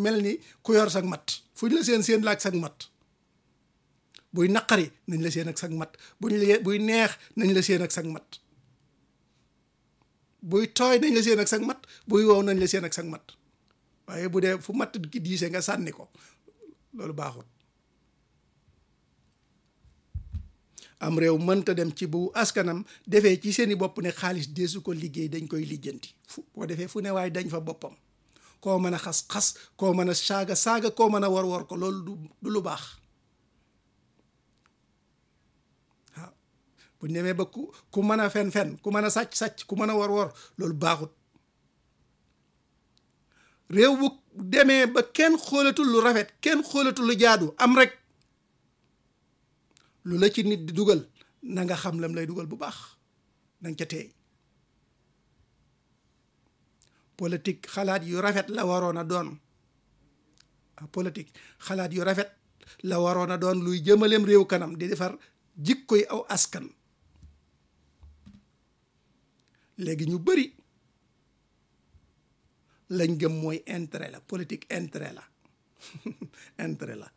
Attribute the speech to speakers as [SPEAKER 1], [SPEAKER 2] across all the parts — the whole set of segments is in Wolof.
[SPEAKER 1] mel ni ku yor sag mat fu ñu la seen seen laak sag mat buy naqari nañ la seen ak sag mat buñ la buy neex nañ la seen ak sag mat buy tooy nañ la seen ak sag mat buy wow nañ la seen ak sag mat waaye bu dee fu matt ki diise nga sànni ko loolu baaxul am réew mënta dem ci bu askanam defee ci seeni bopp ne xaalis deesu ko liggéey dañ koy lijjanti fu boo defee fu ne waaye dañ fa boppam koo mën a xas-xas koo mën a saaga saaga koo mën a war war ko loolu du du lu baax waaw bu ñu demee ba ku ku mën a fen fen ku mën a sàcc sàcc ku mën a war war loolu baaxut réew bu demee ba kenn xoolatul lu rafet kenn xoolatul lu jaadu am rek lu la ci nit di dugal na nga xam lam lay dugal bu baax na nga ca teey politique xalaat yu rafet la waroon a doon politique xalaat yu rafet la waroon a doon luy jëmaleem réew kanam di defar jikkoy aw askan léegi ñu bari lañ gëm mooy intérêt la politique intérêt la intérêt la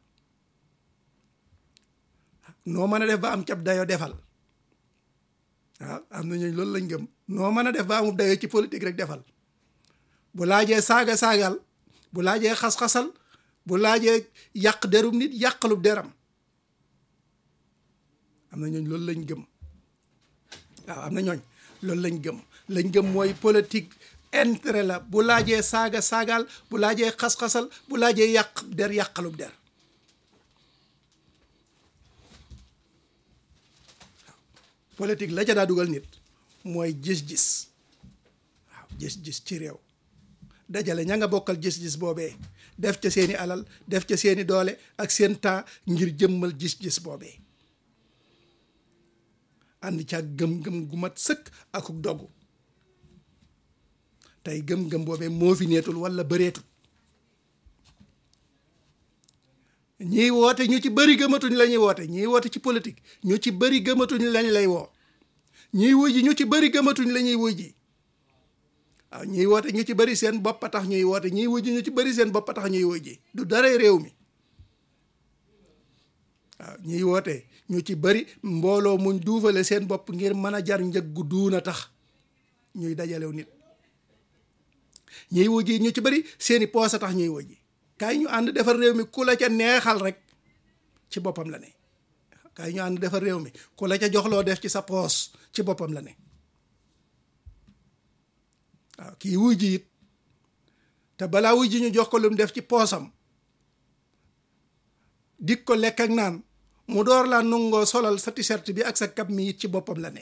[SPEAKER 1] noo mën a def ba am cab dayo defal waaw am na ñooñu loolu lañ gëm noo mën a def ba amub dayo ci politique rek defal bu laajee saaga saagal bu laajee xas-xasal bu laajee yàq derum nit yàqalub deram am na ñooñ loolu lañ gëm waaw am na ñooñ loolu lañ gëm lañ gëm mooy politique intérêt la bu laajee saaga saagal bu laajee xas-xasal bu laajee yàq der yàqalub der politique la ca daa dugal nit mooy gis-gis waaw gis-gis ci réew dajale ña nga bokkal gis-gis boobee def ca seeni alal def ca seeni doole ak seen temps ngir jëmmal gis-gis boobee ànd ca gëm-gëm gu mat sëkk akuk dogu tey gëm-gëm boobee moo fi neetul wala bëreetul ñiy woote ñu ci bëri gëmatuñ la ñuy woote ñiy woote ci politique ñu ci bëri gëmatuñ lañ lay woo ñiy wuy ji ñu ci bëri gëmatuñ la ñuy wuy ji waaw ñiy woote ñu ci bëri seen bopp a tax ñuy woote ñiy wuy ji ñu ci bëri seen bopp a tax ñuy wuy ji du dara réew mi waaw ñiy woote ñu ci bëri mbooloo muñ duufale seen bopp ngir mën a jar njëg gu duuna tax ñuy dajalew nit ñiy wuy ji ñu ci bëri seeni poos a tax ñuy wuy ji kaay ñu ànd defar réew mi ku la ca neexal rek ci boppam la ne kaay ñu ànd defar réew mi ku la ca joxloo def ci sa poos ci boppam la ne waaw kii wuy ji it te balaa wuy ji ñu jox ko lu mu def ci poosam dik ko lekk ak naan mu door laa nungoo solal sa t-shirt bi ak sa kab mi it ci boppam la ne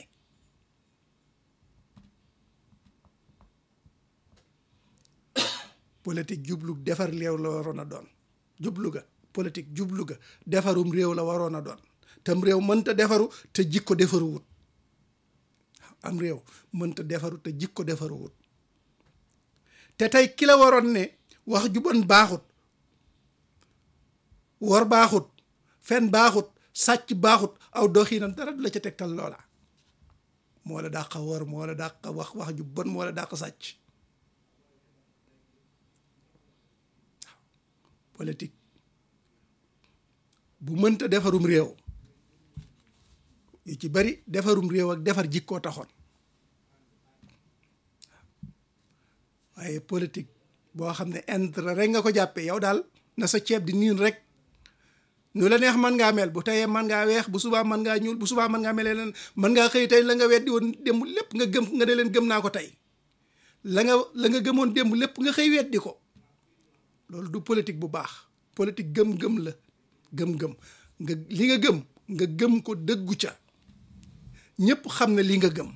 [SPEAKER 1] politique jublu defar réew la waroon a doon jublu ga politique jublu ga defarum réew la waroon a doon tam réew mënta defaru te jikko defaruwut am réew mënta defaru te jikko defaruwut te tey ki la waroon ne wax ju bon baaxut wor baaxut fen baaxut sàcc baaxut aw doxiinam dara du la ca tegtal loola moo la dàq wor moo la dàq wax wax ju bon moo la dàq sàcc politique bu mënta defarum réew yu ci bari defarum réew ak defar jikkoo taxoon waaye politique boo xam ne intérêt rek nga ko jàppee yow daal na sa ceeb di niin rek nu la neex mën ngaa mel bu teyee mën ngaa weex bu subaa mën ngaa ñuul bu subaa mën ngaa mel leen mën ngaa xëy tey la nga weddi woon démb lépp nga gëm nga ne leen gëm naa ko tey la nga la nga gëmoon démb lépp nga xëy weddi ko loolu du politique bu baax politique gëm-gëm la gëm-gëm nga li nga gëm nga gëm ko dëggu ca ñëpp xam ne li nga gëm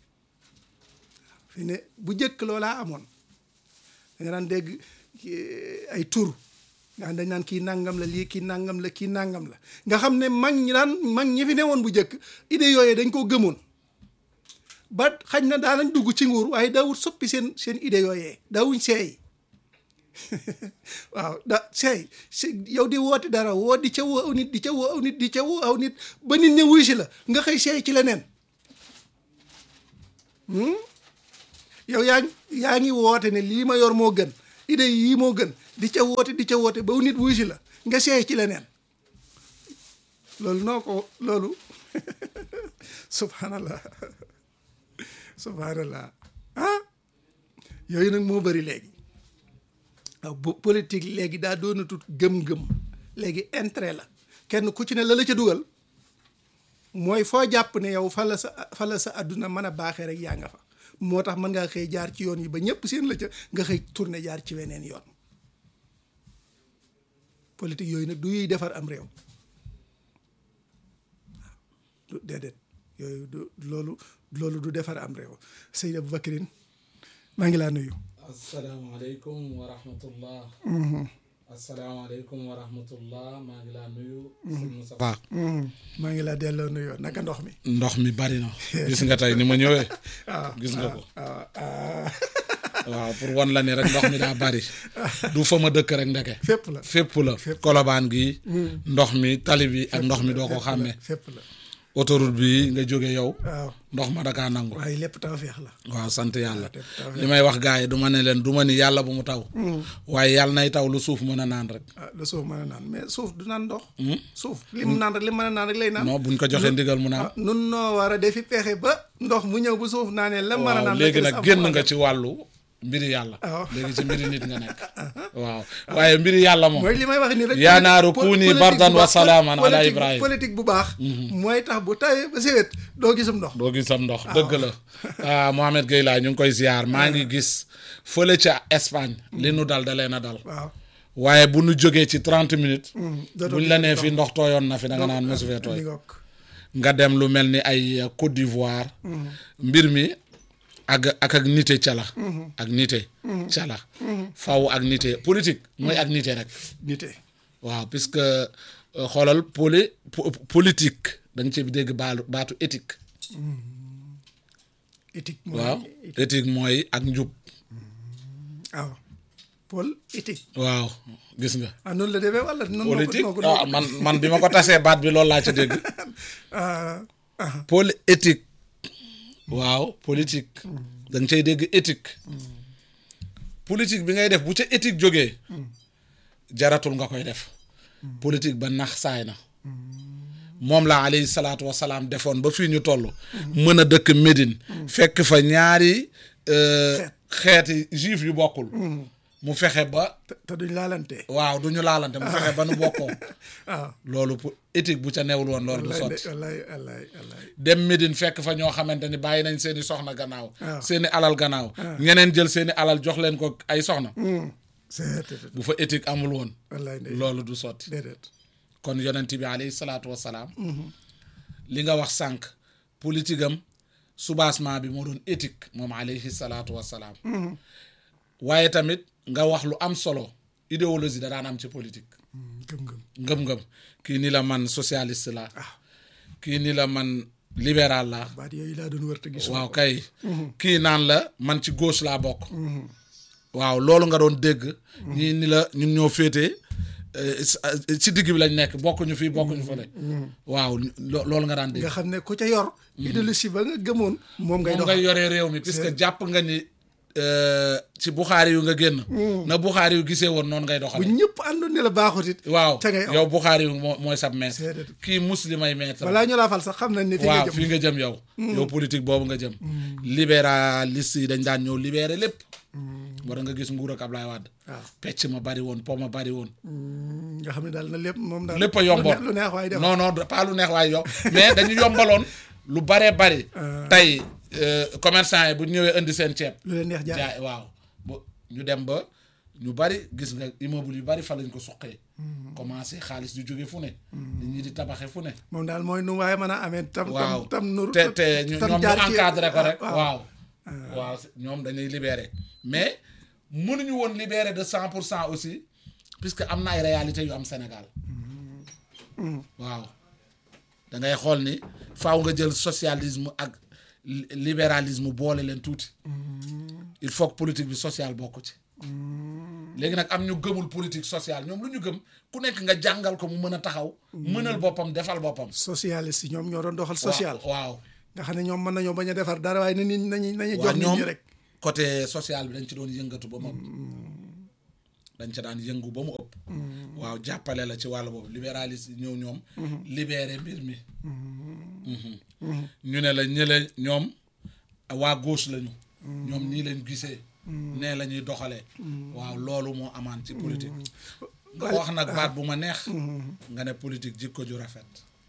[SPEAKER 1] fi ne bu jëkk loolaa amoon da nga daan dégg ay tur nga xam dañ naan kii nangam la lii kii nangam la kii nangam la nga xam ne mag ñi daan mag ñi fi newoon bu jëkk idée yooyu dañ koo gëmoon ba xañ na daanañ dugg ci nguur waaye daawut soppi seen seen idée yooyee daawuñ seey waaw da seey yow di woote dara woo di ca woo aw nit di ca woo aw nit di ca woo aw nit ba nit ña wuy si la nga xëy seey ci leneen yow yaa yaa ngi woote ne lii ma yor moo gën idée yii moo gën di ca woote di ca woote ba nit wuy si la nga seey ci leneen loolu noo ko loolu subhanallah subhanallah ah yooyu nag moo bëri léegi waaw bu politique léegi daa doonatut gëm-gëm léegi intérêt la kenn ku ci ne la la ca dugal mooy foo jàpp ne yow fa la sa fa la sa àdduna mën a baaxee rek yaa nga fa moo tax mën ngaa xëy jaar ci yoon yi ba ñëpp seen la ca nga xëy tourné jaar ci weneen yoon politique yooyu nag du yuy defar am réew du déedéet yooyu du loolu loolu du defar am réew Seydi Aboubacrine maa ngi laa nuyu
[SPEAKER 2] asalaamaaleykum wa rahmatullah asalaamaaleykum wa rahmatullah maa ngi laa nuyu sëñ Moustapha
[SPEAKER 1] maa ngi laa delloo nuyoo naka ndox mi
[SPEAKER 2] ndox mi bari na gis nga tey ni ma ñëwee
[SPEAKER 1] waaw
[SPEAKER 2] gis nga ko
[SPEAKER 1] waaw ah
[SPEAKER 2] waaw pour wan la ni rek ndox mi daa bari du fa ma dëkk rek ndeke
[SPEAKER 1] fépp la
[SPEAKER 2] fépp la kolobaan gi ndox mi tali bi ak ndox mi doo ko xàmmee
[SPEAKER 1] fépp la
[SPEAKER 2] autoroute bi nga jóge yow
[SPEAKER 1] waaw
[SPEAKER 2] ndox ma dakaa nangu
[SPEAKER 1] waaye lépp tawfeex la
[SPEAKER 2] waaw sant yàlla
[SPEAKER 1] lépp tawfeex
[SPEAKER 2] li may wax gars yi du ma ne leen du ma ni yàlla bu mu taw waaye yàlla nay taw lu suuf mën a naan rek
[SPEAKER 1] ah lu suuf mën a naan mais suuf du naan ndox suuf li mu naan rek li mu mën a naan rek lay naan
[SPEAKER 2] non buñ ko joxee ndigal mu naan
[SPEAKER 1] ah nun noo war a defi pexe ba ndox mu ñëw bu suuf naanee la mën a
[SPEAKER 2] waaw
[SPEAKER 1] naan
[SPEAKER 2] léegi
[SPEAKER 1] la
[SPEAKER 2] nag
[SPEAKER 1] ca des
[SPEAKER 2] génn
[SPEAKER 1] am
[SPEAKER 2] nga ci wàllu mbiri yàlla
[SPEAKER 1] waaw.
[SPEAKER 2] léegi ci mbiri nit nga nekk waaw waaye mbiri yàlla moom
[SPEAKER 1] mooy li may wax ni rek
[SPEAKER 2] yaa naaru
[SPEAKER 1] pol-
[SPEAKER 2] kuuni
[SPEAKER 1] politique
[SPEAKER 2] bardan
[SPEAKER 1] bu
[SPEAKER 2] wa
[SPEAKER 1] baax-
[SPEAKER 2] salaaman ala
[SPEAKER 1] politique-
[SPEAKER 2] Ibrahim.
[SPEAKER 1] politique bu baax mooy tax bu tawee ba sewet doo gisum ndox
[SPEAKER 2] doo gis sam ndox dëgg la ah Mohamed Gueye laa ñu ngi koy ziar maa ngi gis fële ca Espagne li nu dal da leen a dal
[SPEAKER 1] waaw
[SPEAKER 2] waaye bu nu jógee ci trente minutes
[SPEAKER 1] dootoo
[SPEAKER 2] buñ la
[SPEAKER 1] gis
[SPEAKER 2] nee
[SPEAKER 1] ndox.
[SPEAKER 2] fi ndox tooyoon na fi da nga naan mosu fee tooy
[SPEAKER 1] mi ngoog
[SPEAKER 2] nga dem lu mel ni ay euh, Côte d'Ivoire mbir mi ak ak ak nite cala ak nite cala faw ak nite politique mooy ak nite rek
[SPEAKER 1] nite
[SPEAKER 2] waaw puisque euh, xoolal poli po- politique da nga ci dégg baalu baatu éthique
[SPEAKER 1] éthique mooy
[SPEAKER 2] waaw éthique mooy ak njub
[SPEAKER 1] waaw pôle éthique
[SPEAKER 2] waaw gis nga
[SPEAKER 1] ah noonu la demee wala noonu
[SPEAKER 2] politique
[SPEAKER 1] noo ko
[SPEAKER 2] ah man man bi ma ko tasee baat bi loolu laa ci dégg
[SPEAKER 1] ah ah
[SPEAKER 2] pôle éthique waaw politique da nga cay dégg éthique politique bi ngay def bu ca éthique jógee jaratul nga koy def politique ba nax saay na moom la alayhi salaatu wasalaam defoon ba fii ñu toll mën a dëkk Médine fekk fa ñaari euh, xeeti juif yu bokkul mu fexe ba
[SPEAKER 1] te te duñ laalante
[SPEAKER 2] waaw du ñu laalante mu fexe ba nu bokkoo
[SPEAKER 1] waaw
[SPEAKER 2] loolu pour éthique bu ca newul woon loolu du
[SPEAKER 1] wallaay
[SPEAKER 2] sotti
[SPEAKER 1] wallaay wallaay wallaay
[SPEAKER 2] dem Médine fekk fa ñoo xamante ni bàyyi nañ seeni soxna gannaaw
[SPEAKER 1] waaw.
[SPEAKER 2] seeni alal gannaaw ñeneen jël seeni alal jox leen ko ay soxna
[SPEAKER 1] c'est
[SPEAKER 2] bu fa éthique amul woon
[SPEAKER 1] wallaay ndey
[SPEAKER 2] loolu du sotti
[SPEAKER 1] déedéet
[SPEAKER 2] kon yonent bi alayhi salaatu wasalaam li nga wax sànq politique am soubassement bi moo doon éthique moom alayhi salaatu wasalaam waaye tamit nga wax lu am solo idéologie da daan am ci politique
[SPEAKER 1] gëm-gëm
[SPEAKER 2] ngëm-ngëm kii ni la man socialiste la kii ni la man libéral la
[SPEAKER 1] baat yooyu laa doon wër te gis
[SPEAKER 2] waaw kay kii naan la man ci gauche laa bokk waaw loolu nga doon dégg ñii ni la ñun ñoo féete ci digg bi lañ nekk bokkuñu fii bokkuñu fële waaw lo- loolu nga daan dégg
[SPEAKER 1] nga xam ne ku ca yor idéologie ba nga gëmoon moom ngay
[SPEAKER 2] moom
[SPEAKER 1] doxal
[SPEAKER 2] ngay yoree réew mi puisque jàpp nga ni euh, ci Buxaari yu nga génn na Buxaari yu gisee woon noonu ngay
[SPEAKER 1] bu
[SPEAKER 2] doxale
[SPEAKER 1] ñëpp àndoon ne la baaxut it
[SPEAKER 2] waaw
[SPEAKER 1] ca ngay aw.
[SPEAKER 2] yow Buxaari yu moo mooy sab maître
[SPEAKER 1] Seedet.
[SPEAKER 2] kii muslimay maître
[SPEAKER 1] balaa ñu laa fal sax xam nañ ne fi nga
[SPEAKER 2] waaw
[SPEAKER 1] jëm
[SPEAKER 2] fii nga jëm yow yow politique boobu nga jëm libéraliste yi dañ daan ñëw libéré lépp war nga gis nguur ak Ablaye Wade
[SPEAKER 1] waaw
[SPEAKER 2] pecc ma bari woon po ma bari woon
[SPEAKER 1] nga xam ne daal na lépp moom daal
[SPEAKER 2] lépp a yomboon
[SPEAKER 1] lu neex waaye def
[SPEAKER 2] non non pas lu neex waaye yomb mais dañu yombaloon lu baree bari tey euh, commerçant yi bu ñu ñëwee indi seen ceeb
[SPEAKER 1] lu leen neex jaay
[SPEAKER 2] jaay waaw ba ñu dem ba ñu bari gis nga immeuble yu bari fa lañ ko suqee commencé xaalis di jóge fu ne nit ñi di tabaxe fu ne
[SPEAKER 1] moom daal mooy nu waaye mën a amee tam
[SPEAKER 2] waaw
[SPEAKER 1] tam tam nur
[SPEAKER 2] te te ñu-
[SPEAKER 1] tam
[SPEAKER 2] ñoom ñu
[SPEAKER 1] jaar ci-
[SPEAKER 2] encadré ko rek
[SPEAKER 1] waaw.
[SPEAKER 2] waaw waaw ñoom dañuy libéré mais mënuñu woon libéré de cent pour cent aussi puisque am na ay réalités yu am Sénégal waaw da ngay xool ni faaw nga jël socialisme ak li- libéralisme boole leen tuuti il faut que politique bi sociale bokk ci léegi nag am ñu gëmul politique sociale ñoom lu ñu gëm ku nekk nga jàngal ko mu mën a taxaw mënal boppam defal boppam
[SPEAKER 1] socialiste yi ñoom ñoo doon doxal social
[SPEAKER 2] waaw
[SPEAKER 1] nga xam ne ñoom mën nañoo bañ a defar dara waaye na nit nañu nañu
[SPEAKER 2] waaw
[SPEAKER 1] jox nit
[SPEAKER 2] ñoom
[SPEAKER 1] ñi rek
[SPEAKER 2] côté social bi dañ ci doon yëngatu ba moom dañ ca daan yëngu ba mu ëpp waaw jàppale la ci wàllu boobu libéraliste yi ñëw ñoom libéré mbir mi Mhm. ñu ne la ñële ñoom waa gauche lañu ñoom nii lañ gisee nee la ñuy doxalee waaw loolu moo amaan ci politique nga wax nag baat bu ma neex nga ne politique jikko ju rafet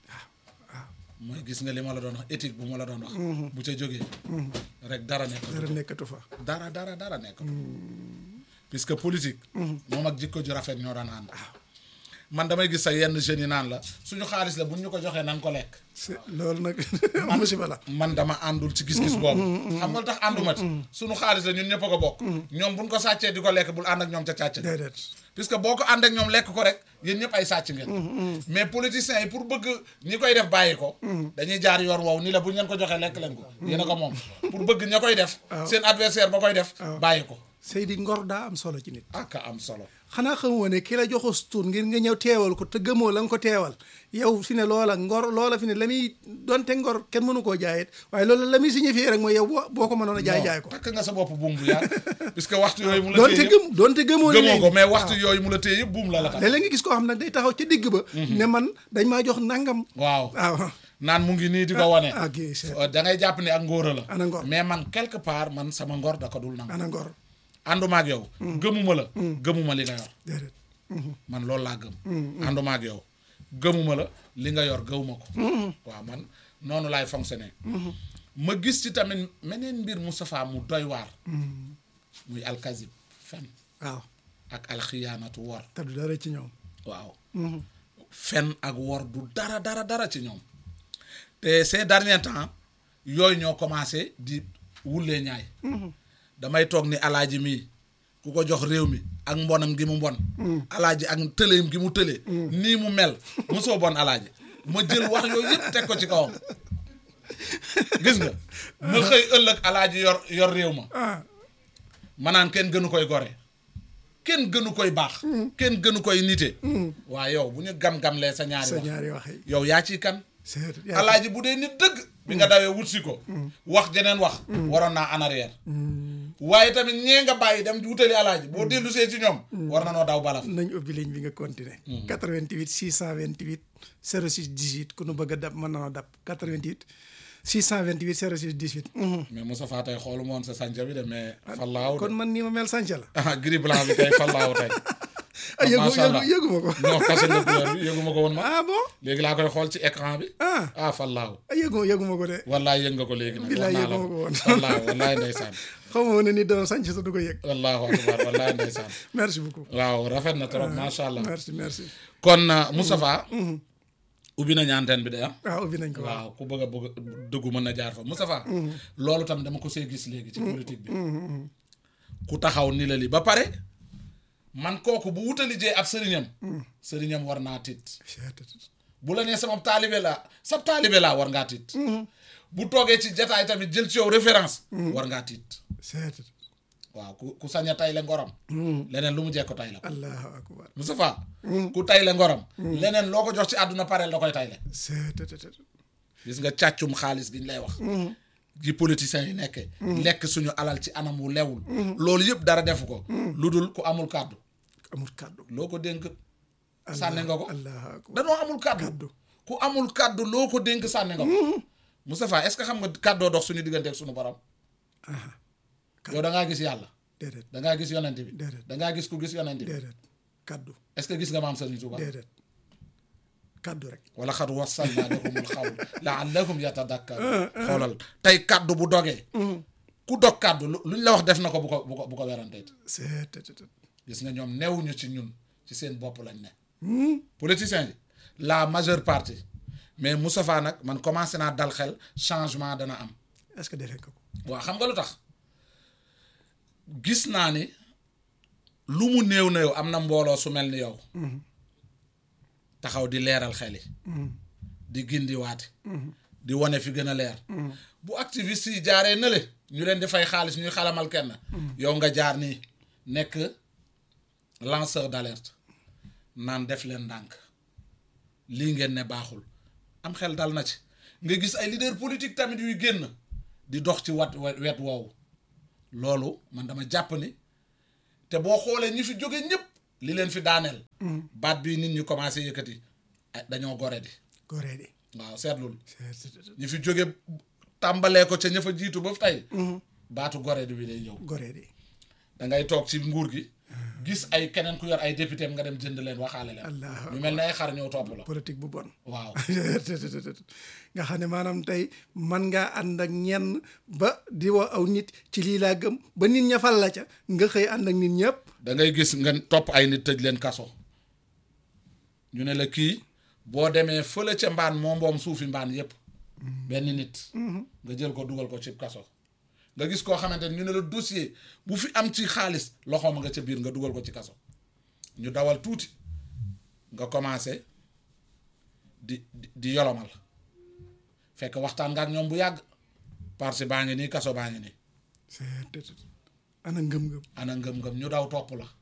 [SPEAKER 2] mooy gis nga li ma la doon wax éthique bu ma la doon wax bu ca jógee rek dara nekk
[SPEAKER 1] dara nekkatu fa
[SPEAKER 2] dara dara dara nekk puisque politique moom ak jikko ju rafet ñoo daan ànd man damay gis sa yenn jeunes yi naan la suñu xaalis la buñ ñu ko joxee na nga ko lekk
[SPEAKER 1] c'est loolu nag musiba la
[SPEAKER 2] man dama àndul ci gis-gis boobu xam nga lu tax ànduma ci suñu xaalis la ñun ñëpp a ko bokk ñoom buñ ko sàccee di ko lekk bul ànd ak ñoom ca càcc ga
[SPEAKER 1] déedéet
[SPEAKER 2] puisque boo ko ànd ak ñoom lekk ko rek yéen ñëpp ay sàcc ngeen mais politiciens yi pour bëgg ñi koy def bàyyi ko dañuy jaar yoon woowu ni la bu ñu leen ko joxee lekk leen ko yéen a ko moom pour bëgg ña koy def seen adversaire ba koy def bàyyi ko
[SPEAKER 1] Seydi ngor daa am solo ci nit
[SPEAKER 2] ak am solo
[SPEAKER 1] xanaa xamoo ne ki la joxos tur ngir nga ñëw teewal ko te gëmoo la nga ko teewal yow fi ne loola ngor loola fi ne la muy donte ngor kenn mënu koo jaayit waaye loolu la muy signifié rek mooy yow boo boo ko mënoon a jaay jaay ko
[SPEAKER 2] takk nga sa bopp buum bu yàgg puisque waxtu yooyu mu la
[SPEAKER 1] donte
[SPEAKER 2] téye
[SPEAKER 1] gëm donte gëmoo
[SPEAKER 2] yëpp
[SPEAKER 1] ne
[SPEAKER 2] gëmoo ko
[SPEAKER 1] léegi
[SPEAKER 2] mais waxtu yooyu mu la téye yëpp buum la la tax
[SPEAKER 1] léeg-léeg nga gis koo xam ne day taxaw ca digg ba ne man dañ maa jox nangam
[SPEAKER 2] waaw
[SPEAKER 1] waaw
[SPEAKER 2] naan mu ngi nii di ko wane
[SPEAKER 1] ah kii c'est
[SPEAKER 2] da ngay jàpp ne ak ngóora la
[SPEAKER 1] Ana ngor.
[SPEAKER 2] mais man quelque part man sama ngor da ko dul nangu
[SPEAKER 1] ana ngor
[SPEAKER 2] ànduma ak yow gëmuma la gëmuma li nga yor
[SPEAKER 1] déedéet
[SPEAKER 2] man loolu laa gëm ànduma ak yow gëmuma la li nga yor gëwuma ko waaw man noonu laay fonctionner ma gis ci tamit meneen mbir Moustapha mu doy waar muy alkazib fen
[SPEAKER 1] waaw
[SPEAKER 2] ak alxiyaanatu wor
[SPEAKER 1] te du dara ci ñoom
[SPEAKER 2] waaw fen ak wor du dara dara dara ci ñoom te ces derniers temps yooyu ñoo commencé di wullee ñaay damay toog ni alaaji mii ku ko jox réew mi ak mbonam gi mu mbon alaaji ak tëleem gi mu tëlee nii mu mel mosoo bon alaaji ma jël wax yooyu yëpp teg ko ci kawam gis nga ma xëy ëllëg alaaji yor yor réew ma
[SPEAKER 1] ah
[SPEAKER 2] ma naan kenn gënu koy gore kenn gënu koy baax kenn gënu koy nite waa yow bu ñu gam-gamlee sa ñaari
[SPEAKER 1] sa
[SPEAKER 2] wax
[SPEAKER 1] ñaari wax yi
[SPEAKER 2] yow yaa ciy kan
[SPEAKER 1] c'est
[SPEAKER 2] alaaji bu dee nit dëgg bi nga dawee wut si ko wax jeneen wax waroon naa en arrière waaye tamit ñee nga bàyyi dem wutali alaaji boo dellu see ci ñoom war na noo daw balaf
[SPEAKER 1] nañ ubbi ligne bi nga continuer 88 628 06 18 ku nu bëgg a dab mën na dab 88 628 06 18 mhm.
[SPEAKER 2] mais Moustapha tey xoolu moon sa sànca bi de mais fallaaw
[SPEAKER 1] kon
[SPEAKER 2] de
[SPEAKER 1] man nii ma mel sànca la
[SPEAKER 2] ah gris blanc bi tey fallaaw tey
[SPEAKER 1] ah yëgu
[SPEAKER 2] macha allah.
[SPEAKER 1] yëgu yëgu ma ko
[SPEAKER 2] non kase nga couleur bi yëgu ma ko woon ma
[SPEAKER 1] ah bon
[SPEAKER 2] léegi laa koy xool ci écran bi
[SPEAKER 1] ah
[SPEAKER 2] ah fallaaw
[SPEAKER 1] ah yëgu yëgu ma ko de
[SPEAKER 2] wallaay yëg nga ko léegi nag
[SPEAKER 1] Billaay
[SPEAKER 2] wax naa la
[SPEAKER 1] yëguma ko woon.
[SPEAKER 2] wallaay wallaay ndeysaan
[SPEAKER 1] xaw ma woon ne nit dana sànc sa du ko yëg
[SPEAKER 2] wallaahu akbar wallaay ndeysaan
[SPEAKER 1] merci beaucoup
[SPEAKER 2] waaw rafet na trop macha allah
[SPEAKER 1] merci merci
[SPEAKER 2] kon uh, Moustapha ubbi nañu antenne bi de ah
[SPEAKER 1] waaw ubbi nañ ko waaw
[SPEAKER 2] waaw ku bëgg a bëgg dëggu mën na jaar fa Moustapha loolu tam dama ko see gis léegi ci politique bi ku taxaw ni la li ba pare man kooku bu wutali jee ab sëriñam sëriñam war naa tiit bu la nee sama taalibe laa sab taalibe laa war ngaa tiit bu toogee ci jataay tamit jël ci yow référence war ngaa tiit
[SPEAKER 1] c'est
[SPEAKER 2] waaw ku ku sañ a tay le ngoram leneen lu mu jekko tay la ko
[SPEAKER 1] allahu akbar
[SPEAKER 2] Moustapha ku tay le ngoram leneen loo ko jox ci àdduna pareel da koy tay le
[SPEAKER 1] c'est
[SPEAKER 2] gis nga càccum xaalis gi ñu lay wax ji politiciens yi nekkee lekk suñu alal ci anam wu lewul loolu yëpp dara defu ko lu dul ku amul kàddu
[SPEAKER 1] amul kàddu
[SPEAKER 2] loo ko dénk sànni nga ko
[SPEAKER 1] allahu akbar
[SPEAKER 2] danoo amul kàddu
[SPEAKER 1] Kàddu.
[SPEAKER 2] ku amul kàddu loo ko dénk sànni nga ko Moustapha est-ce que xam nga kàddoo dox suñu diggante ak suñu borom yow da ngaa gis yàlla
[SPEAKER 1] déedéet
[SPEAKER 2] da ngaa gis yonent bi
[SPEAKER 1] Déedéet.
[SPEAKER 2] da ngaa gis ku gis yonent bi
[SPEAKER 1] déedéet kàddu
[SPEAKER 2] est-ce que gis nga maam Serigne Touba
[SPEAKER 1] déedéet kàddu rek
[SPEAKER 2] wala xat wassalna lahumul xawl laallahum yatadakkar xoolal tey kàddu bu dogee ku dog kàddu lu luñ la wax def na ko bu ko bu ko bu ko weranteet
[SPEAKER 1] c'est
[SPEAKER 2] gis nga ñoom newuñu ci ñun ci seen bopp lañ ne politiciens yi la majeure partie mais Moustapha nag man commencé naa dal xel changement dana am
[SPEAKER 1] est-ce que defee nga ko
[SPEAKER 2] waaw xam nga lu tax gis naa ni lu mu néew na yow am na mbooloo su mel ni yow taxaw di leeral xel yi di gindiwaate di wane fi gën a leer bu activiste yi jaaree na le ñu leen di fay xaalis ñuy xalamal kenn yow nga jaar nii nekk lanceur d'alerte naan def leen ndànk lii ngeen ne baaxul am xel dal na ci nga gis ay leader politique tamit yuy génn di dox ci wat wet woowu loolu man dama jàpp ni te boo xoolee ñi fi jóge ñëpp li leen fi daaneel baat bii nit ñi commencé yëkkati ay dañoo gore di
[SPEAKER 1] goree di
[SPEAKER 2] waaw seetlul ñi fi jóge tàmbalee ko ca ña fa jiitu ba tey baatu gore di bi day ñëw
[SPEAKER 1] goree di
[SPEAKER 2] da ngay toog ci nguur gi gis ay keneen ku yor ay député nga dem jënd leen waxaale leen
[SPEAKER 1] Allahu
[SPEAKER 2] ñu mel ne ay xar ñëw topp la
[SPEAKER 1] politique bu bon
[SPEAKER 2] waaw
[SPEAKER 1] nga xam ne maanaam tey man ngaa ànd ak ñenn ba di woo aw nit ci lii laa gëm ba nit ña fal la ca nga xëy ànd ak nit ñëpp
[SPEAKER 2] da ngay gis nga topp ay nit tëj leen kaso ñu ne la kii boo demee fële ca mbaan moo mboom suufi mbaan yépp benn nit nga jël ko dugal ko ci kaso nga gis koo xamante ne ñu ne la dossier bu fi am ci xaalis loxoom nga ca biir nga dugal ko ci kaso ñu dawal tuuti nga commencé di di di yolomal fekk waxtaan nga ak ñoom bu yàgg parce baa ngi nii kaso baa ngi nii
[SPEAKER 1] ana ngëm-ngëm
[SPEAKER 2] ana ngëm-ngëm ñu daw topp la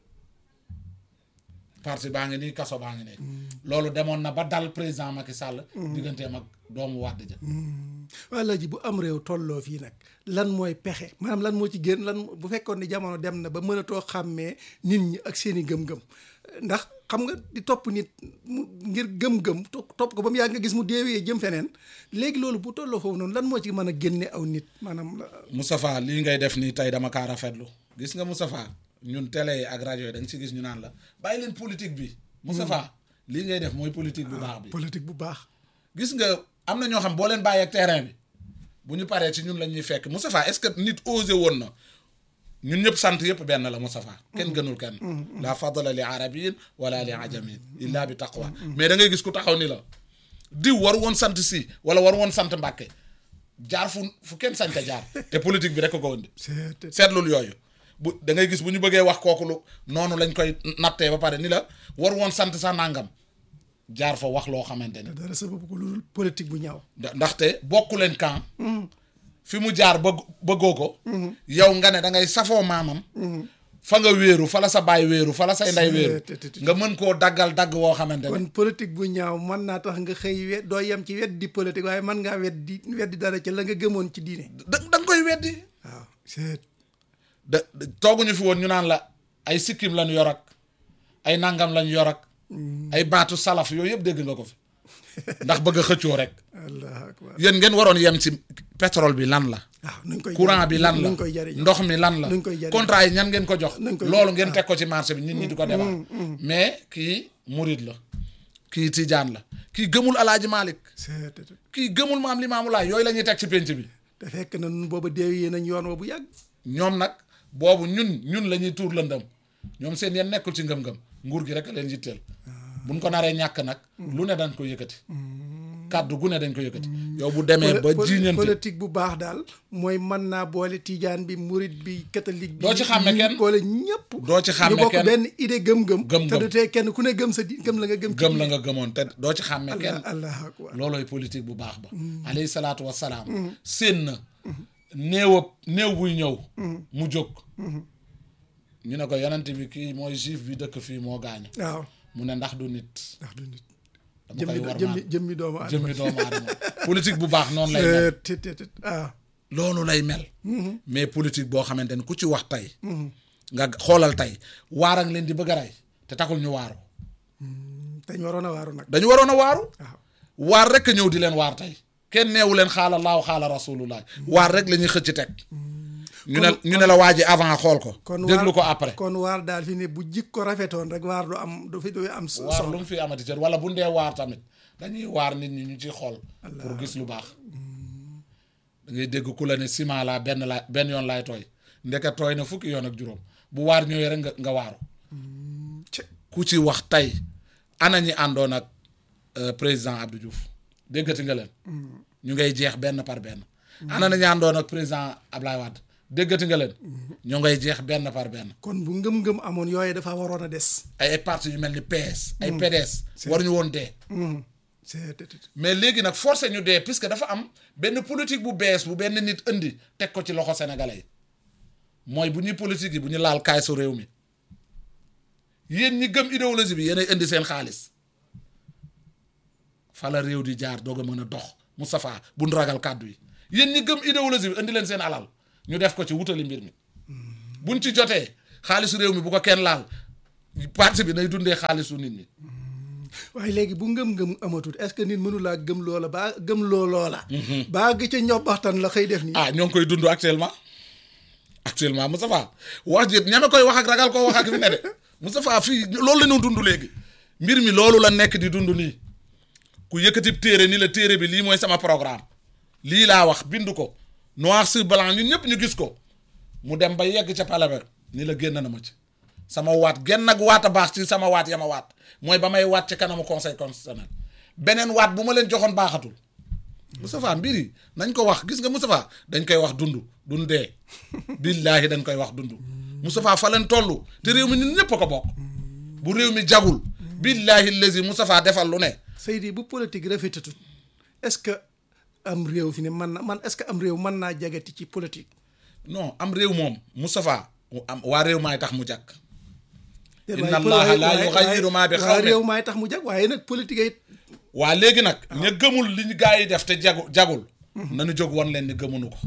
[SPEAKER 2] parti baa ngi nii kaso baa ngi nii loolu demoon na ba dal président Macky Sall digganteem ak doomu Wàdd ja
[SPEAKER 1] walla ji bu am réew tolloo fii nag lan mooy pexe maanaam lan moo ci génn lan bu fekkoon ni jamono dem na ba mënatoo xàmmee nit ñi ak seeni gëm-gëm ndax xam nga di topp nit mu ngir gëm-gëm topp ko ba mu yàgg nga gis mu deewee jëm feneen léegi loolu bu tolloo foofu noonu lan moo ci mën a génne aw nit maanaam
[SPEAKER 2] Moustapha lii ngay def nii tey dama kaa rafetlu gis nga Moustapha ñun télé yi ak rajo yi da nga ci gis ñu naan la bàyyi leen politique bi Moustapha lii ngay def mooy politique bu baax bi
[SPEAKER 1] politique bu baax
[SPEAKER 2] gis nga am na ñoo xam boo leen bàyyi ak terrain bi bu ñu paree ci ñun la ñuy fekk Moustapha est-ce que nit osé woon na ñun ñëpp sant yëpp benn la Moustapha kenn gënul kenn la fadla li arabiyin wala li ajamin illa bi taqwa mais da ngay gis ku taxaw ni la diw war woon sant si wala war woon sant Mbàkke jaar fu fu kenn sañ te jaar te politique bi rek ko ko indi seetlul yooyu bu da ngay gis bu ñu bëggee wax kooku lu noonu lañ koy nattee ba pare ni la war woon sant sa nangam jaar fa wax loo xamante ni
[SPEAKER 1] dara sababu ko lu dul politique bu ñaaw
[SPEAKER 2] ndaxte bokku leen camp fi mu jaar bëgg bëggoo ko yow nga ne da ngay safoo maamam fa nga wéeru fa la sa baay wéeru fa la say nday wéeru nga mën koo daggal dagg woo xamante ne
[SPEAKER 1] kon politique bu ñaaw mën naa tax nga xëy we doo yem ci weddi politique waaye mën ngaa weddi weddi dara ci la nga gëmoon ci diine
[SPEAKER 2] da da nga koy weddi
[SPEAKER 1] waaw c'est
[SPEAKER 2] da tooguñu fi woon ñu naan la ay sikkim lañu yor ak ay nangam lañu yor ak ay baatu salaf yooyu yëpp dégg nga ko fi ndax bëgg a xëccoo rek
[SPEAKER 1] allah akbar
[SPEAKER 2] yéen ngeen waroon yem ci pétrole bi lan la
[SPEAKER 1] waaw nuñ koy
[SPEAKER 2] courant bi lan la
[SPEAKER 1] nuñ koy jëriñoo
[SPEAKER 2] ndox mi lan la
[SPEAKER 1] nuñ koy jëriñoo
[SPEAKER 2] contrat yi ñan ngeen ko jox
[SPEAKER 1] nuñ koy
[SPEAKER 2] loolu ngeen teg ko ci marché bi nit ñi di ko débat mais kii murid la kii tijaan la kii gëmul alaaji Malick
[SPEAKER 1] c'est
[SPEAKER 2] kii gëmul maam Limaamu Laay yooyu la ñuy teg ci pénc bi
[SPEAKER 1] te fekk na nun booba deew yee nañ yoon wa bu yàgg
[SPEAKER 2] ñoom nag boobu ñun ñun la ñuy tuur lëndëm ñoom seen yeen nekkul ci ngëm-ngëm nguur gi rek a leen yitteel buñ ko naree ñàkk nag lu ne dañ ko yëkkati kàddu gu ne dañ ko yëkkati yow bu demee ba jiiñante
[SPEAKER 1] politique bu baax daal mooy mën naa boole tijaan bi murit bi catholique bi
[SPEAKER 2] Doo ci xàmme kenn.
[SPEAKER 1] boole ñëpp
[SPEAKER 2] doo ci xàmme
[SPEAKER 1] ñu bokk
[SPEAKER 2] kenn.
[SPEAKER 1] benn idée gëm-gëm
[SPEAKER 2] Gëm-gëm.
[SPEAKER 1] te du tee kenn ku ne gëm sa di gëm la nga gëm ci
[SPEAKER 2] gëm la nga gëmoon te doo ci xàmme kenn
[SPEAKER 1] allah allah akbar
[SPEAKER 2] loolooy politique bu baax ba alayhi salaatu wassalaam séen na néewab néew buy ñëw mu jóg ñu ne ko yonent bi kii mooy juif bi dëkk fii moo gaañu
[SPEAKER 1] waaw
[SPEAKER 2] mu ne ndax du nit
[SPEAKER 1] ndax du nit
[SPEAKER 2] dama koy
[SPEAKER 1] jëmmi
[SPEAKER 2] war
[SPEAKER 1] jëmmi jëmmi doomu aadama
[SPEAKER 2] jëmmi doomu aadama politique bu baax noonu lay mel
[SPEAKER 1] te te te ah
[SPEAKER 2] loolu lay mel mais politique boo xamante ni ku ci wax tey nga xoolal tey waar ak leen di bëgg a rey te taxul ñu waaru
[SPEAKER 1] dañ waroon a waaru nag
[SPEAKER 2] dañu waroon a waaru
[SPEAKER 1] waaw
[SPEAKER 2] waar rek a ñëw di leen waar tey kenn neewu leen xaala laaw xaala rasulullah waar rek la ñuy xëcc teg ñu ne ñu ne la waa ji avant xool ko
[SPEAKER 1] kon
[SPEAKER 2] déglu
[SPEAKER 1] waar-
[SPEAKER 2] ko après
[SPEAKER 1] kon waar daal fi ne bu jik ko rafetoon rek waar du am du fi du am so-
[SPEAKER 2] waar
[SPEAKER 1] solo
[SPEAKER 2] lu mu fi amati cër wala bu ndee waar tamit dañuy waar nit ñi ñu ciy xool pour gis lu baax da ngay dégg ku la ne ciment laa benn laa benn yoon laay tooy ndeke tooy na fukki yoon ak juróom bu waar ñëwee rek nga nga waaru
[SPEAKER 1] Cë-
[SPEAKER 2] ku ci wax tey ana ñi àndoon ak euh, président Abdou Diouf déggati nga leen ñu ngay jeex benn par benn ana na ñi àndoon ak président Ablaye Wade déggati nga leen ñu ngay jeex benn par benn
[SPEAKER 1] kon bu ngëm-ngëm amoon yooyu dafa waroon a des
[SPEAKER 2] ay ay parti yu mel ni PS ay PDS waruñu woon dee
[SPEAKER 1] c'est te- te-
[SPEAKER 2] mais léegi nag forcé ñu dee puisque dafa am benn politique bu bees bu benn nit indi teg ko ci loxo sénégalais yi mooy bu ñuy politique yi bu ñu laal kaay su réew mi yéen ñi gëm idéologie bi yéenay indi seen xaalis fa la réew di jaar doog a mën a dox Moustapha bu nu ragal kàddu yi yéen ñi gëm idéologie bi indi leen seen alal ñu def ko ci wutali mbir mi buñ ci jotee xaalisu réew mi bu ko kenn laal parti bi nay dundee xaalisu nit ñi
[SPEAKER 1] waaye léegi bu ngëm-ngëm amatut est-ce que nit mënulaa gëm loola baa gëm loo loola baa gi ca ñobbaxtan la xëy def nii
[SPEAKER 2] ah ñoo ngi koy dund actuellement actuellement Moustapha wax ji ñame koy wax ak ragal koo wax ak fi ne de Moustapha fii loolu la ñu dund léegi mbir mi loolu la nekk di dund nii ku yëkkati téere ni la téere bi lii mooy sama programme lii laa wax bind ko noir sur blanc ñun ñëpp ñu gis ko mu dem ba yegg ca pale ba ni la génn na ma ci sama waat genn ak waat a baax ci sama waat ya ma waat mooy ba may waat ci kanamu conseil constitutionnel beneen waat bu ma leen joxoon baaxatul Moustapha mbir yi nañ ko wax gis nga Moustapha dañ koy wax dund dundee billaahi dañ koy wax dund Moustapha fa leen toll te réew mi nit ñëpp a ko bokk bu réew mi jagul billaahi lazi Moustapha defal lu ne
[SPEAKER 1] Seydi bu politique rafetatut est-ce que am réew fi ne man na man est-ce que am réew mën naa jagati ci politique
[SPEAKER 2] non am réew moom Moustapha am waa réew maay tax mu jàkk
[SPEAKER 1] déet
[SPEAKER 2] Inna
[SPEAKER 1] waaye
[SPEAKER 2] Allaha laa
[SPEAKER 1] waaye-
[SPEAKER 2] yughayyiru maa bi
[SPEAKER 1] waaye
[SPEAKER 2] qawmin.
[SPEAKER 1] réew maay tax mu jag waaye nag politique it
[SPEAKER 2] waa léegi nag ña gëmul li ñu gaa yi def te jagu jagul nañu jóg woon leen ni gëmunu ko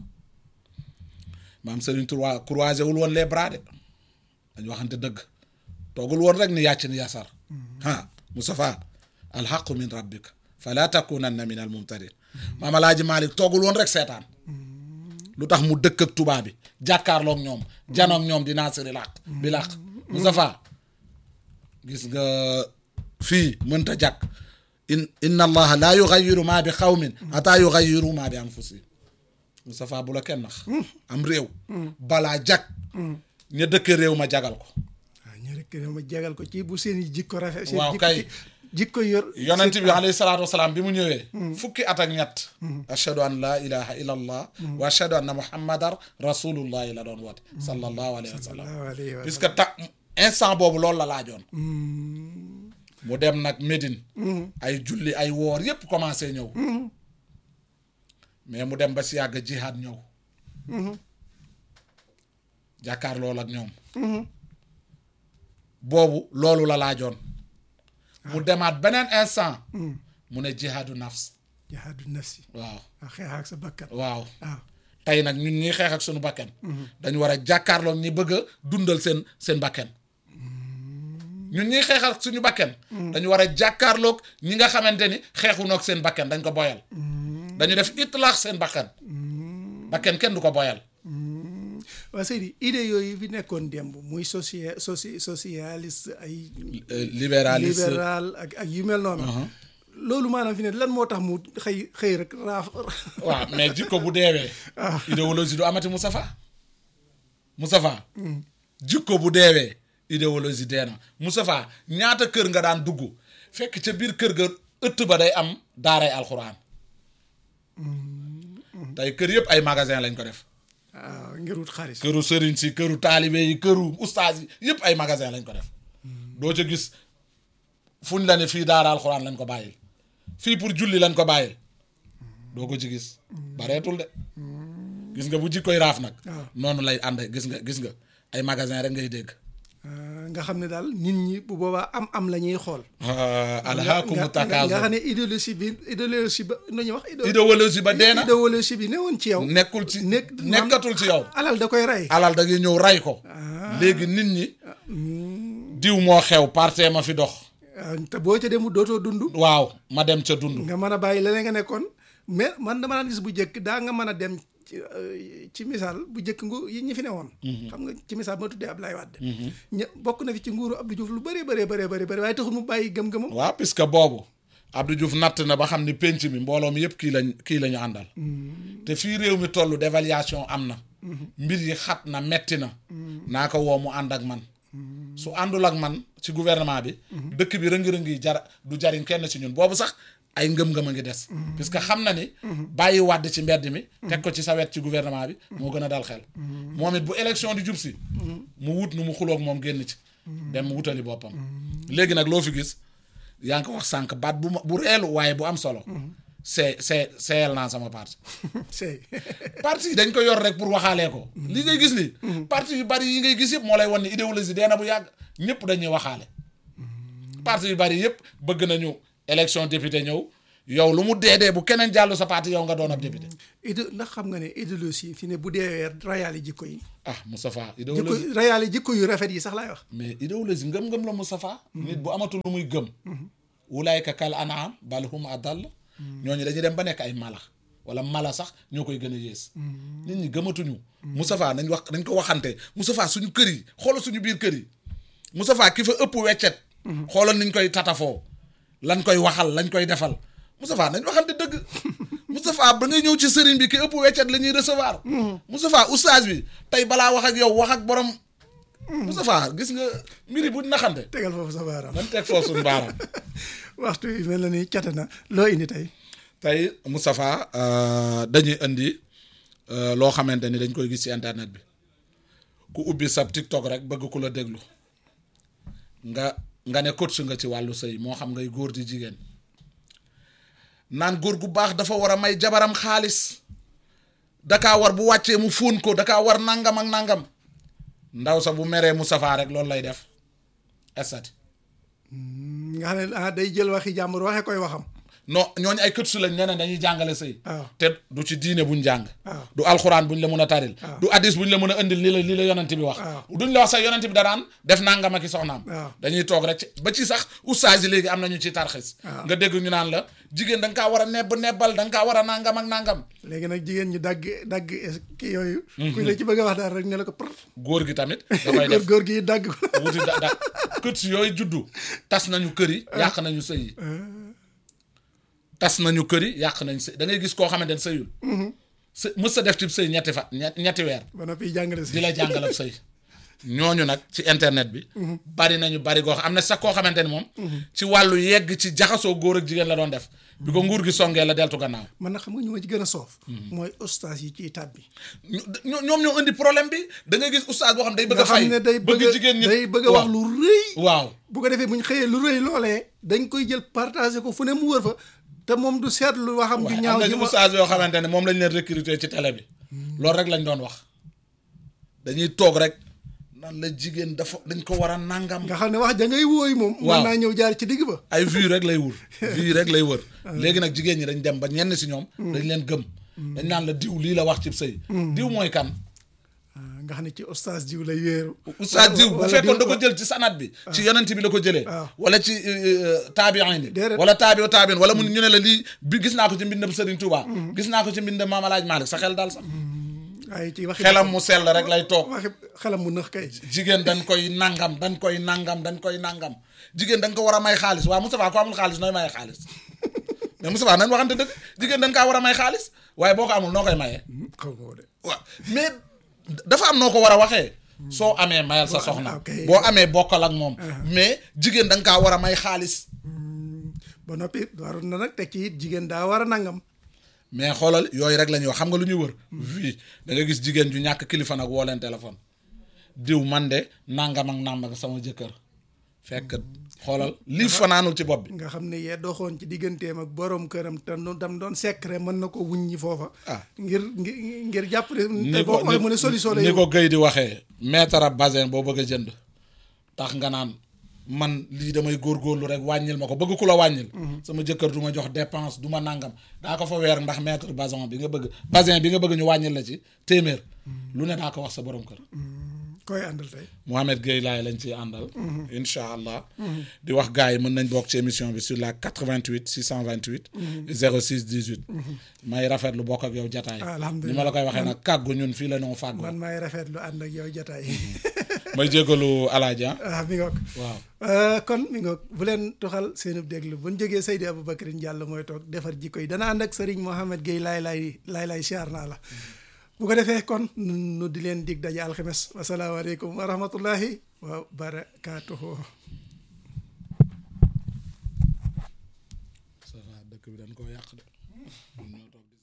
[SPEAKER 2] maam Serigne Touba croisé wul woon les bras de dañu waxante dëgg toogul woon rek ni yàcc ni yasar ah Moustapha alxaqu min rabbika fala takunanna min al mumtarin maam Alaaji Malick toogul woon rek seetaan lu tax mu dëkk ak tubaab bi jàkkaarloog ñoom janoog ñoom di naasiri làq bi làq Moustapha gis nga fii mënta jàkk in inna allaha laa yugayiru maa bi xawmin ataa yugayiru maa bi anfusihim Moustapha bu la kenn nax am réew balaa jag ña dëkk réew ma jagal ko
[SPEAKER 1] waaw ñu rek ma jagal ko ci bu seen i jikko rafet seen
[SPEAKER 2] Waaw
[SPEAKER 1] jikko
[SPEAKER 2] kay.
[SPEAKER 1] ci- jikko yor
[SPEAKER 2] yonent bi alayhi salaatu wasalaam bi mu ñëwee fukki at ak ñett ashhadu an laa ilaha illa allah wa ashhadu anna muhammadan rasulullahi la doon woote sallallahu alayhi wa sallam
[SPEAKER 1] sallallahu alayhi wa
[SPEAKER 2] puisque ta instant boobu loolu la laajoon mu dem nag Médine ay julli ay woor yépp commencé ñëw mais mu dem ba si yàgg jihaad ñëw jàkkaar loolu ak ñoom boobu loolu la laajoon mu demaat beneen instant mu ne jihaadu nafs
[SPEAKER 1] jihaadu nafsi
[SPEAKER 2] waaw
[SPEAKER 1] waaw xeex ak sa bakkan
[SPEAKER 2] waaw
[SPEAKER 1] waaw
[SPEAKER 2] tey nag ñun ñiy xeex ak suñu bakken dañu war a jàkkaarloog ñi bëgg a dundal seen seen bakken ñun ñiy xeex ak suñu bakken dañu war a jàkkaarloog ñi nga xamante ni xeexunoog seen bakken dañ ko boyal dañu def itlaax seen bakken bakken kenn du ko boyal
[SPEAKER 1] waaw Seydi idée yooyu fi nekkoon démb muy socia soci socialiste ay
[SPEAKER 2] libéraliste
[SPEAKER 1] libéral ak ak yu mel noonu loolu maanaam fi ne lan moo tax mu xëy xëy rek raaf
[SPEAKER 2] waaw mais jikko bu deewee idéologie du amati Moustapha Moustapha jikko bu deewee idéologie dee na Moustapha ñaata kër nga daan dugg fekk ca biir kër ga ëtt ba day am daaray alxuraan tey kër yëpp ay magasin lañ ko def
[SPEAKER 1] waaw ngir wut xaalis
[SPEAKER 2] këru sëriñ si këru taalibe yi këru ustaas yi yëpp ay magasin lañ ko def doo ca gis fuñ la ne fii daara alxuraan lañ ko bàyyil fii pour julli lañ ko bàyyil doo ko ci gis bareetul de gis nga bu jikkoy raaf nag
[SPEAKER 1] waaw.
[SPEAKER 2] noonu lay ànd gis nga gis nga ay magasin rek ngay dégg
[SPEAKER 1] Ah, nga xam ne daal nit ñi bu boobaa am am la ñuy xool
[SPEAKER 2] alhaakumu
[SPEAKER 1] nga nga nga xam
[SPEAKER 2] takaasur
[SPEAKER 1] ne idéologie bi idéologie ba nu ñuy wax idé-
[SPEAKER 2] idéologie ba dee na
[SPEAKER 1] idéologie bi newoon ci yow
[SPEAKER 2] nekkul ci
[SPEAKER 1] nekk
[SPEAKER 2] nekkatul ci yow
[SPEAKER 1] alal da koy rey
[SPEAKER 2] alal da ngay ñëw ray ko léegi nit ñi diw moo xew partee ma fi dox
[SPEAKER 1] Ah, te boo ca demu dootoo dund
[SPEAKER 2] waaw ma dem ca dund
[SPEAKER 1] nga mën a bàyyi leneen nga nekkoon mais man dama daan gis bu njëkk daa nga mën a dem ci euh, ci misaal bu njëkk ngu yi ñi fi ne woon xam nga ci misaal ma tuddee Abdoulaye Wade ña bokk na fi ci nguuru Abdou Diouf lu bëree bëree bëree bëri bëri waaye taxul mu bàyyi gëm-gëmam
[SPEAKER 2] waaw puisque boobu Abdou Diouf natt na ba xam ni penc mi mbooloo mi yëpp kii lañ kii la ñu àndal te fii réew mi toll dévaluation am na mbir yi xat na metti na naa ko woo mu ànd ak man su àndul ak man ci gouvernement bi dëkk bi rëngi-rëngi yi jar du jariñ kenn ci ñun boobu sax ay ngëm-ngëm a ngi des puisque xam na ni bàyyi wàdd ci mbedd mi teg ko ci sa wet ci gouvernement bi moo gën a dal xel moom it bu élection di jub si mu wut nu mu xuloog moom génn ci dem wutali boppam léegi nag loo fi gis yaa ngi ko wax sànq baat bu ma bu reelu waaye bu am solo see see seeyal naa sama parti
[SPEAKER 1] sey
[SPEAKER 2] parti yi dañ ko yor rek pour waxaalee ko li ngay gis ni parti yu bari yi ngay gis yëpp moo lay wan ni idéologie dee na bu yàgg ñëpp dañuy waxaale parti yu bari yëpp bëgg nañu élection député ñëw yow lu mu dee dee bu keneen jàllu sa parti yow nga doon ab député
[SPEAKER 1] idé ndax xam nga ne idéologie fi ne bu dee rayaali jikko yi
[SPEAKER 2] ah Moustapha
[SPEAKER 1] jikko
[SPEAKER 2] idéologie
[SPEAKER 1] rayaali jikko yu rafet yi sax laay wax
[SPEAKER 2] mais idéologie ngëm-ngëm la Moustapha nit bu amatul lu muy gëm wulaayka kal anaam bal hum adall ñooñu dañuy dem ba nekk ay mala wala mala sax ñoo koy gën a yées nit ñi gëmatuñu Moustapha nañ wax nañ ko waxante Moustapha suñu kër yi xoolal suñu biir kër yi Moustapha ki fa ëpp weccet xoolal niñ koy tatafoo lañ koy waxal lañ koy defal Moustapha nañ waxante dëgg Moustapha ba ngay ñëw ci sëriñ bi ki ëpp weccet la ñuy recevoir Moustapha oustaz bi tey balaa wax ak yow wax ak borom Moustapha gis nga mbiri bu naxante
[SPEAKER 1] tegal foofu sa baaraam
[SPEAKER 2] man teg foofu suñu baaraam
[SPEAKER 1] waxtu yi mel na ni cate na loo indi tey
[SPEAKER 2] tey Moustapha dañuy indi euh, loo xamante ni dañ koy gis ci internet bi ku ubbi sab TikTok rek bëgg ku la déglu nga nga ne coach nga ci wàllu sëy moo xam ngay góor di jigéen naan góor gu baax dafa war a may jabaram xaalis dakaa war bu wàccee mu fóon ko dakaa war nangam ak nangam ndaw sa bu meree Moustapha rek loolu lay def estati
[SPEAKER 1] nga xam ne ah day jël waxi jàmbur waxe koy waxam
[SPEAKER 2] non ñooñu ay kët su lañ nee dañuy jàngale sëy
[SPEAKER 1] waaw
[SPEAKER 2] te du ci diine buñ jàng
[SPEAKER 1] waaw
[SPEAKER 2] du alxuraan buñ la mën a taril
[SPEAKER 1] waaw.
[SPEAKER 2] du addis buñ la mën a indil li la li la yonent bi wax
[SPEAKER 1] waaw.
[SPEAKER 2] duñ la wax sax yonent bi daraan def nangam ak i soxnaam
[SPEAKER 1] waaw.
[SPEAKER 2] dañuy toog rek ci- ba ci sax oustaz yi léegi am nañu ci tarxis
[SPEAKER 1] waaw.
[SPEAKER 2] nga dégg ñu naan la jigéen da nga kaa war a nebb nebbal da nga kaa war a nangam ak nangam
[SPEAKER 1] léegi nag jigéen ñi dagg dagg kii yooyu kuy la ci bëgg a wax daal rek ne la ko për
[SPEAKER 2] góor gi tamit da koy def
[SPEAKER 1] góor gi dagg ko
[SPEAKER 2] wuti da da kët si yooyu juddu tas nañu kër yi yàq nañu sëy yi tas nañu kër yi yàq nañu sëy da ngay gis koo xamante ne sëyul së mës sa def ci sëy ñetti fa ñet- ñetti weer
[SPEAKER 1] ba noppi jàngale si
[SPEAKER 2] di la jàngalab sëy ñooñu nag ci internet bi bari nañu bari goo xam am na sax koo xamante ni moom ci wàllu yegg ci jaxasoo góor ak jigéen la doon def bi ko nguur gi songee la deltu gannaaw
[SPEAKER 1] man nag xam nga ñu ma ci gën a soof mooy ustaas yi ciy tab bi
[SPEAKER 2] ñu ñoo- ñoom ñoo indi problème bi da ngay gis oustaz boo xam day bëgg
[SPEAKER 1] nga
[SPEAKER 2] a fay
[SPEAKER 1] xam ne day bëgg a
[SPEAKER 2] jigéen ñi
[SPEAKER 1] day bëgg a wax
[SPEAKER 2] waaw.
[SPEAKER 1] lu rëy
[SPEAKER 2] waaw
[SPEAKER 1] bu ko defee bu ñu xëyee lu rëy loolee dañ koy jël partagé ko fu ne mu wër fa te moom du seetlu waxam ju
[SPEAKER 2] waaye
[SPEAKER 1] ñaaw
[SPEAKER 2] am na
[SPEAKER 1] ji
[SPEAKER 2] ci
[SPEAKER 1] ma
[SPEAKER 2] oustaz yoo xamante ne moom lañ leen recruter ci télé bi loolu rek lañ doon wax dañuy toog rek nan la jigéen dafa dañ ko war a nangam
[SPEAKER 1] nga xam ne wax ja ngay wóoy moom
[SPEAKER 2] Waaw.
[SPEAKER 1] mën naa ñëw jaar ci digg ba
[SPEAKER 2] ay vues rek lay wër vues rek lay wër léegi nag jigéen ñi dañ dem ba ñenn si ñoom dañ leen gëm dañ naan la diw lii la wax ci sëy diw mooy kan
[SPEAKER 1] Ah, nga xam ne ci ustaas jiw lay wéeru
[SPEAKER 2] oustaz diw bu
[SPEAKER 1] wala
[SPEAKER 2] fekkoon da
[SPEAKER 1] diw-
[SPEAKER 2] ko jël ci sanat bi ci yonent bi la ko jëlee
[SPEAKER 1] waaw.
[SPEAKER 2] wala ci taabiin bi
[SPEAKER 1] Déedéet.
[SPEAKER 2] wala taabio taabiin wala mu ñu ne la lii bi gis naa ko ci mbindam Serigne Touba gis naa ko ci mbindam Maam Alaaj Malick sa xel daal sax
[SPEAKER 1] waaye ci waxi
[SPEAKER 2] xelam mu sell rek lay toog
[SPEAKER 1] waxi xelam mu nëx kay
[SPEAKER 2] jigéen dañ koy nangam dañ koy nangam dañ koy nangam jigéen dañ ko war a may xaalis waaw Moustapha ko amul xaalis nooy maye xaalis mais Moustapha nañ waxante dëgg jigéen dañ kaa war a may xaalis waaye boo ko amul noo koy mayee
[SPEAKER 1] xaw ma ko de
[SPEAKER 2] waaw mais dafa am noo ko war a waxee soo amee mayal sa soxna
[SPEAKER 1] ok.
[SPEAKER 2] boo amee bokkal ak moom mais jigéen da nga kaa war a may xaalis
[SPEAKER 1] ba noppi waroon na nag teg ci it jigéen daa war a nangam
[SPEAKER 2] mais xoolal yooyu rek la ñuy wax xam nga lu ñuy wër fii da nga gis jigéen ju ñàkk kilifa nag woo leen téléphone diw man de nangam ak nangam ak sama jëkkër fekk xoolal lii fanaanul ci bopp bi
[SPEAKER 1] nga xam ne yee doxoon ci digganteem ak borom këram te nu dam doon secret mën na ko wuññi foofa
[SPEAKER 2] Ah.
[SPEAKER 1] ngir ngir ngir jàpp ne te
[SPEAKER 2] ni
[SPEAKER 1] boo
[SPEAKER 2] ko
[SPEAKER 1] ko waxee mu ne solution la
[SPEAKER 2] ni
[SPEAKER 1] yow
[SPEAKER 2] ko Guèye di waxee mètre ab basin boo bëgg a jënd tax nga naan man lii damay góorgóorlu rek wàññil ma ko bëgg ku la wàññil sama jëkkër du ma jox dépense du ma nàngam daa ko fa weer ndax mètre basin bi nga bëgg basin bi nga bëgg ñu wàññil la ci téeméer lu ne daa ko wax sa borom kër
[SPEAKER 1] koy àndal tey
[SPEAKER 2] Mohamed Gueye laay lañ ciy àndal incha allah di wax gars yi mën nañ bokk ci émission bi sur la 88 628 06 18 may rafetlu bokk ak yow jataay
[SPEAKER 1] Alhamdulillah.
[SPEAKER 2] ni ma la koy waxee nag kàggu ñun fii la ñoo fàggu
[SPEAKER 1] man maay rafetlu ànd ak yow jotaay
[SPEAKER 2] may jégalu alaaji ah
[SPEAKER 1] ah mi ngoog
[SPEAKER 2] waaw
[SPEAKER 1] Euh, kon mi ngoog bu leen tuxal seenub déglu bu ñu jógee Seydi Aboubacrine Diallo mooy toog defar jikko yi dana ànd ak Serigne Mohamed Gueye laay laay laay laay siyaar naa la bu ko defee kon nu nu di leen dig daje alxames wasalaamaaleykum wa rahmatullahi wa barakaatuhu
[SPEAKER 2] ça va dëkk bi dañ koo yàq de ñun ñoo toog di